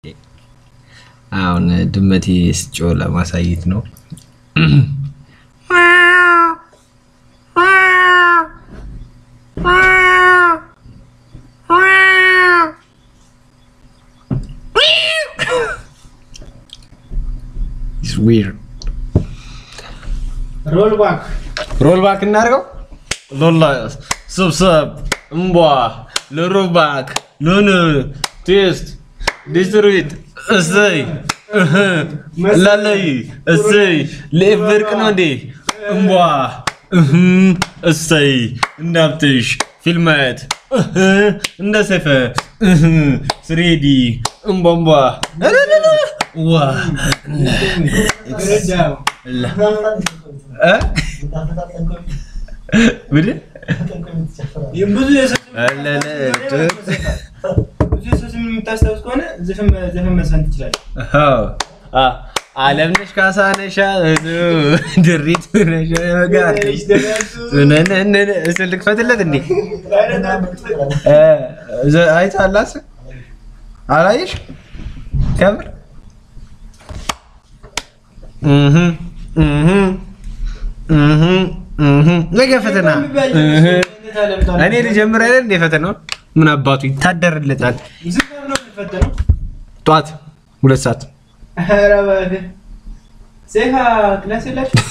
አሁን ድመቴ ስጮህ ለማሳየት ነው። ሮል ባክ ሮል ባክ እናድርገው። ሎላ ሰብሰብ እምቧ ለሮል ባክ ሎን ቴስት ዲስትሪት እሰይ እህ፣ ላለይ እሰይ ለኤቨርቅ ነው እንዴ እምቧ እህ፣ እሰይ እንዳብትሽ ፊልማየት እህ፣ እንደ ሰይፈ እህ፣ ስሬዲ እምቧምቧ እለለለ፣ ዋ ላ እ? ምንድን? ብዙ የሰው እለለ፣ ብዙ የሰው ስም የምታስታውስ ከሆነ ዘፈን ዘፈን መዝፈን ትችላለህ። አዎ። አ- አለምነሽ ካሳ ነሻ ድሪት ነሻ ጋርሽ ነነነ እስል ልክፈትለት እንዴ እ፣ ዘ- አይተሃል አላየሽ ከምር እህ እህ እህ እህ ነገ ፈተና እህ እኔ ልጀምር አይደል እንደ ፈተናው ምን አባቱ ይታደርለታል ስንት ሰዓት ነው የምትፈተነው? ጠዋት ሁለት ሰዓት ኧረ እባክህ ሴካ ክላስ የላችሁ?